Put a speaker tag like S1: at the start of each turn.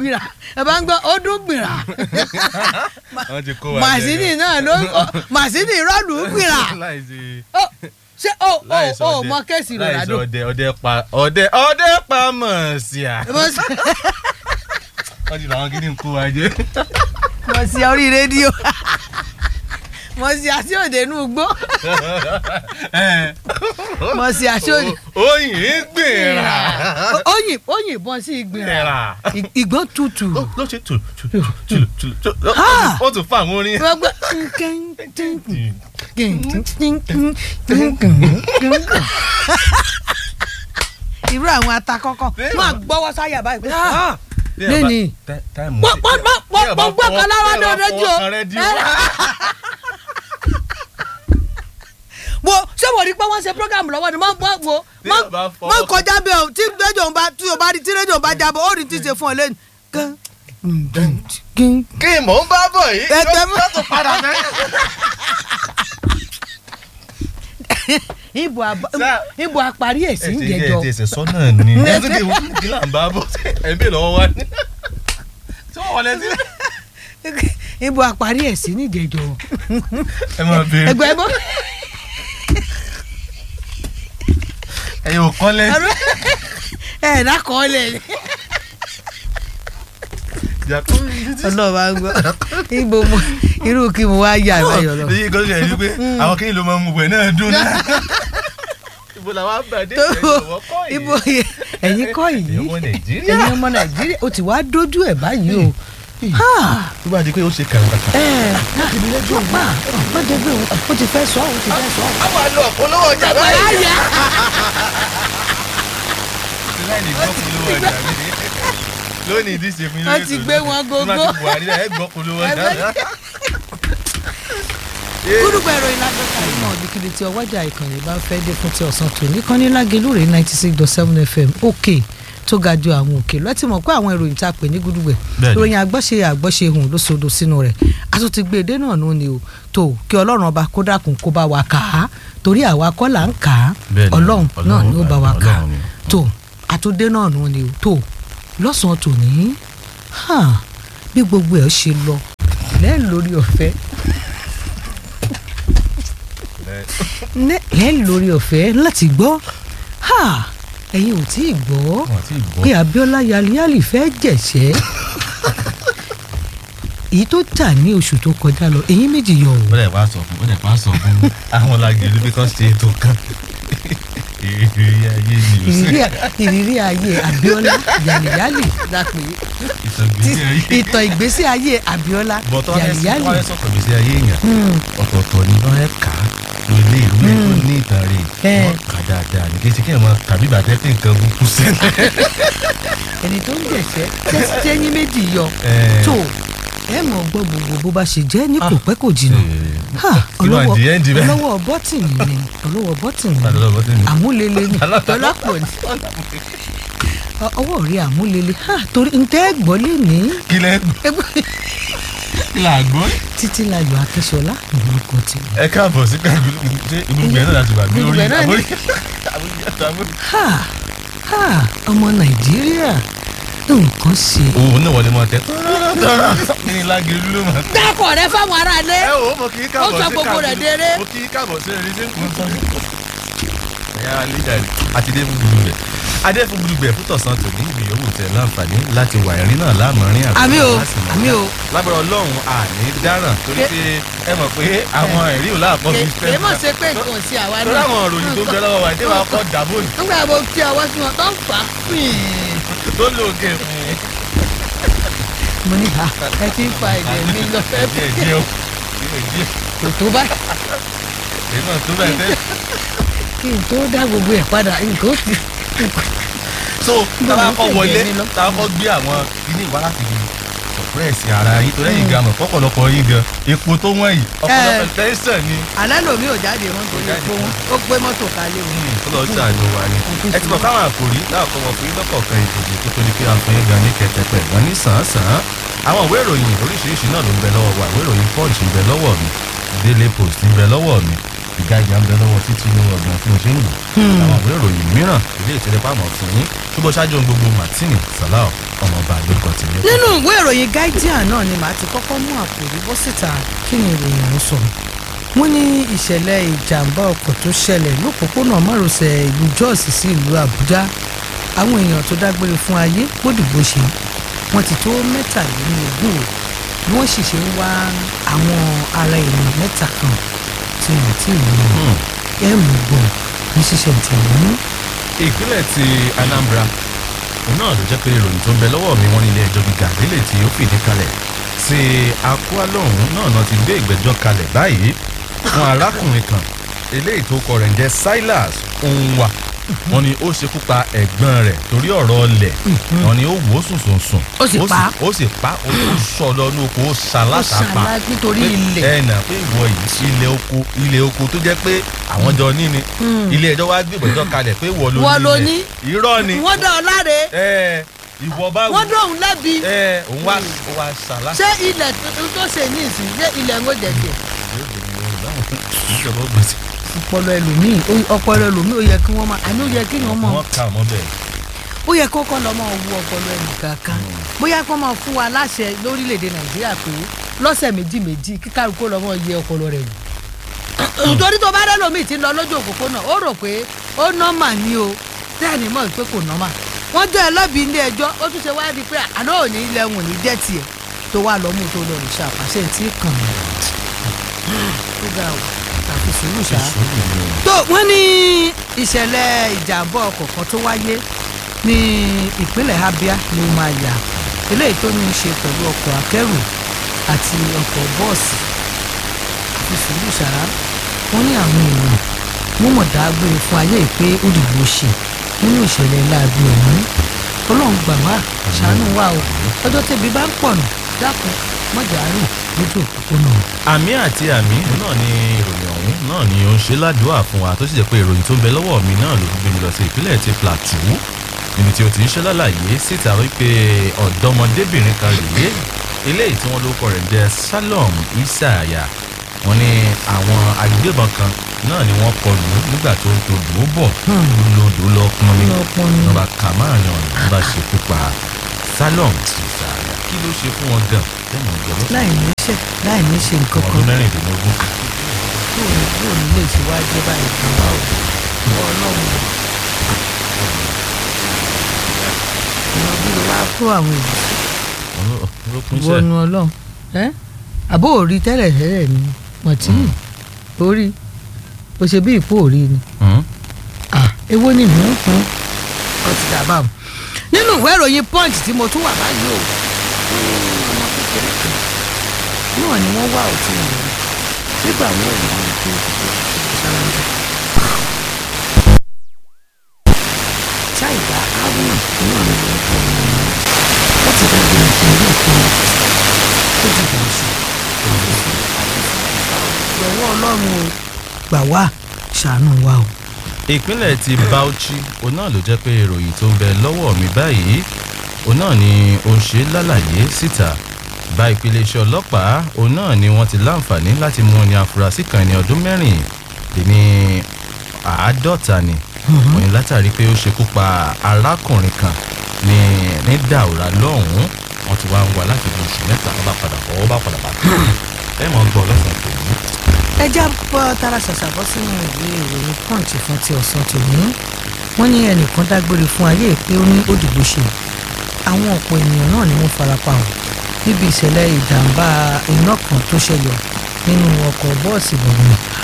S1: gbìrà ẹ bá ń gbọ́ ó dún gbìrà
S2: wọ́n ti kó wa jẹ
S1: màsíìnì
S2: gan.
S1: náà ló màsíìnì rọ́ọ̀lù gbìrà
S2: láìsí
S1: Ó, ṣé ó ó
S2: láìsí
S1: ó
S2: ọdẹ
S1: mọ kéèsì
S2: láìsí
S1: Ronaldo
S2: ọdẹ ọdẹ pa ọdẹ ọdẹ pa mọ̀ sí à.
S1: Mo sì-
S2: wọ́n ti làwọn kìíní ń kó wa jẹ.
S1: mo sì orí rédíò mo sì àti òde inú gbó mo sì àti òde
S2: oyin gbèrà.
S1: oyin oyin bọ́n sí ìgbìrà
S2: gbèrà.
S1: ìgbọ́n tutù
S2: ló ṣe tù tù tù tù tù tù.
S1: Ha!
S2: ó tún fún àwọn orin.
S1: gbogbo irú àwọn atakọ́kọ́ wọn gbọ́wọ́ sáyà báyìí pé "Ah, lẹ́ni
S2: táìmù
S1: pọ́ pọ́ pọ́ pọ́ pọ́ gbọ́ kan lára ní rédíò wo ṣé wò rí pé wọ́n ṣe program lọ́wọ́ ni mọ́ wo
S2: Tí o bá fọwọ́-
S1: mọ́ kọjá bẹ́ẹ̀ o tí rédíò ń bá tí o bá rí tí rédíò ń bá jábọ̀ ó rí tí ṣe fún ọ lẹ́nu.
S2: kí mò ń bá bọ̀ yìí
S1: Ẹgbẹ́ mú-
S2: yóò tún padà fẹ́.
S1: ibo àbá-
S2: Sá-
S1: ibo àparí èsì ń
S2: ẹ
S1: jẹjọ
S2: ti ẹsẹ̀ sọ́nà ni ẹ tún kí wọ́n kí là ń bá bọ̀ ẹ ń bè lọ́wọ́ wa ni. tí wọ́n wọlé sí.
S1: ibo àparí èsì ń jẹjọ
S2: ẹ máa béèrè
S1: ẹgbẹ́ bọ́
S2: ẹ̀yin ò kọ́lé.
S1: ẹ̀ dákọ̀ọ́lẹ̀ ni. ọlọ́ọ̀bá ń gbọ́ ibo mo irú kí mo wá yà báyọ̀ lọ.
S2: èyí kan ṣe ẹni pé àwọn kí ló máa ń mú wẹ̀ náà dún náà. ibo làwọn àbàdé
S1: tó
S2: ìjọba kọ́ yìí.
S1: ibo ẹ̀yin kọ́ yìí
S2: ẹ̀yin ọmọ nàìjíríà.
S1: ẹ̀yin ọmọ nàìjíríà ó ti wá dójú ẹ̀ báyìí o. Ha!
S2: tó bá di pé ó ṣe kàràkàtà.
S1: ẹ láti ilé ẹjọ́ pa má jẹ́ pé ó ti fẹ́ sọ ó ti fẹ́ sọ.
S2: àwọn àlọ́ ọ̀pọ̀lọpọ̀ ọjà báyìí.
S1: ayé
S2: láì ní gbọ́ polówó ọjà mi. lónìí ìdíje fún yín.
S1: Wọ́n ti gbé wọn gógó.
S2: tó bá ti buhari náà ẹ gbọ́ polówó ọjà.
S1: gúdùgbà ẹ̀rọ ìlàgbẹ́ka ìmọ̀ òbíkiri tí ọwọ́jà ìkànnì bá fẹ́ dé fún ti ọ̀sán tòní kan ní lágelúrè ninety six dot seven fm òkè tó ga ju àwọn òkè lọ ẹ ti mọ̀ pé àwọn ìròyìn tá a pè ní gúdùgbẹ̀
S2: Bẹ́ẹ̀ni.
S1: ìròyìn àgbọ́ṣe àgbọ́ṣe hùn ló sodo sínú rẹ̀ a tún ti gbé edé náà nù ni o tó kí ọlọ́run ọba kó dákun kó bá wa kà á torí àwa kọ́ là ń kà á
S2: Bẹ́ẹ̀ni,
S1: ọlọ́run náà ni ó bá wa kà á
S2: Ọlọ́run ni.
S1: tó àtúndé náà nù ni o tó lọ́sàn-án tòní hàn, bí gbogbo ẹ̀ ṣe lọ lẹ́ẹ̀ lórí ọ̀fẹ́ ní ẹ lórí ọ̀fẹ́ láti gbọ́ ha ẹ̀yin ò tí ì gbọ́
S2: Wọ́n ti gbọ́.
S1: pé Abíọ́lá yaliali fẹ́ jẹ̀ṣẹ́ èyí tó tà ní oṣù tó kọjá lọ èyí méjì yọ o
S2: ó dẹ̀ pa sọ fún ó dẹ̀ pa sọ fún àwọn làgẹ̀lú bí kan ṣe ètò kan ìrírí ayé ni ò sí
S1: ìrírí ìrírí ayé Abíọ́lá yaliyali la pè é
S2: ìtọ̀gbésí ayé.
S1: ìtàn ìgbésí ayé Abíọ́lá
S2: bọ̀tọ̀ ẹ sí
S1: yaliyali
S2: wọ́n ẹ sọ̀tọ̀ gbèsè ayé èèyàn
S1: Hmm,
S2: ọ̀tọ̀ọ̀tọ̀ ni wọ́n ẹ kà á ló lé ìlú ẹ̀ tó ní ìtàn rẹ̀
S1: Eh.
S2: wọ́n kà dáadáa ní kéṣe kéèyàn máa kàbí bàtẹ́ pé nǹkan burúkú sẹ́nu.
S1: ẹni tó ń jẹ̀ṣẹ́ tẹ́sí tẹ́yìn méjì yọ
S2: Eh.
S1: tó ẹ mọ̀ gbọ́ gbogbo bó bá ṣe jẹ́ ní kò pẹ́ kò jìnnà Ha,
S2: kí ló wà
S1: ọlọ́wọ́
S2: di ẹ́ndì bẹ́ẹ̀.
S1: ọlọ́wọ́ bọ́tìnì ni ọlọ́wọ́ bọ́tìnì ni
S2: Àlọ́ bọ́tìnì.
S1: àmúlele ni tọ́lápọ̀ ni Ọ- ọwọ́ rí àmúlele ha torí ntẹ́ gbọ́ lé ní
S2: kí lẹ́ kí là gbọ́.
S1: títí láyọ̀ akíṣọlá ìlú kan ti wọ̀.
S2: ẹ káàbọ̀ sí káàbọ̀ ṣé ìgbùgbẹ́ náà láti wà ní orí
S1: Ìgbùgbẹ́ náà ni.
S2: àbórí àbórí.
S1: ha ha ọmọ nàìjíríà nǹkan ṣe.
S2: òun náà wọlé mọ tẹ tọ́rọ̀ ní lágẹ̀lú ló máa tẹ.
S1: dákọ̀ rẹ fáwọn aráalé
S2: ẹ wò ó mo kì í káàbọ̀
S1: Ó sọ
S2: sí
S1: gbogbo rẹ̀ déré.
S2: mo kì í káàbọ̀ sí ẹni tí ń kún tán. ẹ̀yà alíjà rẹ̀ àti dé fún gbùdùgbẹ̀ adé fún gbùdùgbẹ̀ fún tọ̀sán tòní ìbí yòówù tẹ̀ láǹfààní láti wà ẹ̀rín náà láàmọ́rin àbí
S1: àmì o
S2: láti mọ̀.
S1: àmì o
S2: lágbára ọlọ́run àní dáràn torí pé ẹ mọ̀ pé àwọn ẹ̀rí ò láàpọ̀ fi fẹ́
S1: èyí mọ̀ ṣe pé nǹkan ò sí àwa
S2: torí àwọn òròyìn tó ń bẹ lọ́wọ́ wa ìdí wa kọ́ dàbò ní
S1: nígbà mo kí ọwọ́ sí wọn tó ń fà á pín
S2: tó lóògè fún un.
S1: mo ní ha ẹ ti ń fa ẹ̀jẹ̀ mi lọ fẹ́
S2: díẹ̀ díẹ̀ o díẹ̀ díẹ̀
S1: kò tó báyìí
S2: èyí náà tó bẹ́ẹ̀ tẹ́.
S1: kí n tó dá gbogbo ẹ̀ padà nǹkan ó ti
S2: so tábà kọ́
S1: Báwo
S2: wọlé
S1: ṣe jẹ mí lọ?
S2: tábà kọ́ gbé àwọn kíní ìwá láti fi sọpẹ́ẹ̀sì ara yín torí ẹ̀yin gan mọ̀ fọ́pọ̀lọpọ̀ yín gan epo tó wọ́n yìí ọ̀pọ̀lọpọ̀ tẹ́sán ni
S1: alẹ́ lomi ò jáde wọn torí epo wọn ó gbé mọ́tò kalẹ̀ wọn.
S2: tó lọ sí àjọ wa ni ẹ ti mọ̀ káwọn àkòrí láàkọ́ wọn fún yín lọ́kọ̀ọ̀kan ìdòdò tó tó ní pé àfọyín gan ní kẹtẹpẹ gan ní sàn-án àwọn ìwé ìròyìn oríṣiríṣi náà ló ń bẹ lọ́wọ́ wa ìwé ìròyìn punch ń bẹ lọ́wọ́ mi daily post ń bẹ lọ́wọ́ mi ìgbàjà ń bẹ lọ́wọ́ títí ní ọgbọ̀n tí mo ṣe ń lò àwọn ìwé ìròyìn mìíràn ilé ìtẹ̀lẹ́pàmọ́ fún yín tó bọ́ ṣáájú ohun gbogbo martini salau ọmọọba lórúkọ tèmi.
S1: nínú ìwé ìròyìn guardian náà ni màá ti kọ́kọ́ mú àkòrí bọ́ síta kí ni ìròyìn ọ̀hún sọ wọ́n ní ìṣẹ̀lẹ̀ ìjàmbá ọkọ̀ tó ṣẹlẹ̀ lópòpónà márosẹ̀ ìlú jos sí ìlú àbújá àwọn èèyàn tó dágbére fún ayé gbódìgbò ṣe wọ́n ti tó mẹ́tàlélógún o bí wọ́n sì ṣe ń wá àwọn ará èèyàn mẹ́ta kan tí wọ́n ti rí wọn ẹ̀ mú gbọ́ ní ṣíṣe ìtẹ̀wọ́n
S2: ìpínlẹ̀ ti anambra òun náà ló jẹ́ pé ìròyìn tó ń bẹ lọ́wọ́ mi wọ́n ní ilé ẹjọ́ gíga délé tí ó fìdí kalẹ̀ tí akua lọ́hùn náà náà ti gbé ìgbẹ́jọ́ kalẹ̀ báyìí fún arákùnrin kan eléyìí tó kọ rẹ̀ ń jẹ́ silas onwa wọ́n ní ó ṣekú pa ẹ̀gbọ́n rẹ̀ torí ọ̀rọ̀ ọlẹ̀ wọ́n ní ó wò ó sùn sùn sùn
S1: Ó sì pa á.
S2: ó sì pa ó tún sọ lọ ní oko ó
S1: ó
S2: ṣaláṣapa
S1: ṣàlá nítorí
S2: pé
S1: ilẹ̀
S2: ẹ nà pé ìwọ yìí ilẹ̀ oko ilẹ̀ oko tó jẹ́ pé àwọn jọ ní ni ilé ẹjọ́ wá gbé ìgbẹ́jọ́ kalẹ̀ pé ìwọ ló
S1: Wọ́n ló
S2: ní
S1: ní.
S2: ilẹ̀ irọ́ ni
S1: wọ́n dá ọ láre
S2: ẹ ìwọ bá wù
S1: wọ́n dá òun lẹ́bi
S2: ẹ òun wá ó wá ṣàlá.
S1: ṣé ilẹ̀ tuntun tó ṣe ní ìsìn ṣé ilẹ̀ ń jẹ tiẹ̀
S2: ìjọba ó gbèsè
S1: ọpọlọ ẹlòmíì ó- ọpọlọ ẹlòmíì ó yẹ kí wọ́n máa àní ó yẹ kí wọ́n máa
S2: wọ́n kà mọ́ bẹ́ẹ̀.
S1: ó yẹ kó kọ́ lọ́ máa wú ọpọlọ ẹnì kankan bóyá kó máa fún wa láṣẹ lórílẹ̀‐èdè nàìjíríà pé lọ́sẹ̀ méjì méjì kí kálukú lọ́ máa yẹ ọpọlọ rẹ̀ wò nítorí tó bá rẹ́ lómi ti ń lọ lójú òpópónà ó rò pé ó nọ́mà ni o tẹ́ẹ̀ni mọ̀ pé kò nọ́mà wọ́n jẹ́ ẹlọ́bi ilé ẹjọ́ ó tún ṣe wá di pé àná ò ní ilẹ̀ wọn ò ní jẹ́ tiẹ̀ tó wà lọ́mú tó lọ rè ṣàpàṣẹ tí kàn mí tó ga ò tàbí sùúrù ṣáá tó wọ́n ní ìṣẹ̀lẹ̀ ìjàmbá ọkọ̀ kan tó wáyé ní ìpínlẹ̀ Abia ló máa yà eléyìí tó ní í ṣe pẹ̀lú ọkọ̀ akẹ́rù àti ọkọ̀ bọ́ọ̀sì àti sùúrù ṣáá wọ́n ní àwọn èèyàn wọ́n mọ̀ dágbére fún ayé ìpé òdìbò ṣe nínú ìṣẹ̀lẹ̀ láabi ọ̀hún ọlọ́run gbà wá ṣàánú wa o ọjọ́ tẹ̀bí bá ń pọ̀nà dákun mọ̀jà rìn lójú òpópónà.
S2: àmì àti àmì náà ni ìròyìn ọ̀hún náà ni ó ń ṣe ládùúà fún wa tó sì jẹ́ pé ìròyìn tó ń bẹ lọ́wọ́ mi náà ló gbé mi lọ sí ìpínlẹ̀ ti Plateau níbi tí o ti ń ṣe lálàyé síta wípé ọ̀dọ́mọdébìnrin kan rèé eléyìí tí wọ́n lórúkọ rẹ̀ ń jẹ́ Salom Isaya wọ́n ní àwọn agbébọn kan náà ni wọ́n kọlù ú nígbà tó ń todò ó bọ̀ lodò lọ pọn mi
S1: Lọ pọn mi.
S2: wọ́n bá kà máàrin ọ̀nà wọ́n bá ṣekú pa Salom Isaya kí ló ṣe fún wọn gan tẹ́mọ̀ ìjọba
S1: láì ní ṣe láì ní ṣe nǹkan
S2: ọdún
S1: kan
S2: mẹ́rìndínlógún.
S1: bóun bóun lè ṣe wá jẹ́ báyìí fún wa o ìwọ ọlọ́run o. ìwọ bí o wá kó àwọn èèyàn
S2: olókun iṣẹ́
S1: wọnú ọlọ́run ẹ́ àbó òrí tẹ́lẹ̀ tẹ́lẹ̀ ni mọ̀tí orí o ṣe bí ìpò òrí ni ah èwo ni mò ń fún ọ ti dàbà o nínú ìwé ìròyìn punch tí mo tún wà báyìí o ọmọ kékeré kan náà ni wọ́n wá òtí wọn rí nígbà wọn ò rí wọn tó ṣàlàyé. ṣáìdá haruna náà ni wọ́n kọ́ ọmọ wọn láti dájú nǹkan ilé kan tó ti dà sí. lọ́wọ́ ọlọ́run o gbà wá ṣàánú wa o.
S2: ìpínlẹ̀ ti Bauchi òun náà ló jẹ́ pé ìròyìn tó ń bẹ lọ́wọ́ mi báyìí òun náà ni ó ń ṣe lálàyé síta bá ìpínlẹ̀ iṣẹ́ ọlọ́pàá òun náà ni wọ́n ti láǹfààní láti mú ní afurasí kan ní ọdún mẹ́rin lé ní àádọ́ta ni wọ́n ní látàrí pé ó ṣekú pa arákùnrin kan ní ní Daura lọ́hùn-ún wọ́n ti wá ń wá láti bí oṣù mẹ́ta wọ́n bá padà ọwọ́ bá padà bá ẹ mọ̀ ń gbọ́ lọ́sàn-án tòun.
S1: ẹ já bọ́ tara ṣàṣàbọ́ sínú ìwé ìròyìn punch fún ti ọ̀sán tòní wọ́n ní ẹnìkan dágbére fún ayé pé ó ní òdìbò ṣe àwọn ọ̀pọ̀ ènìyàn náà ni wọ́n farapa hàn níbi ìṣẹ̀lẹ̀ ìjàmbá iná kan tó ṣẹlẹ̀ nínú ọkọ̀ bọ́ọ̀sì bọ̀gùn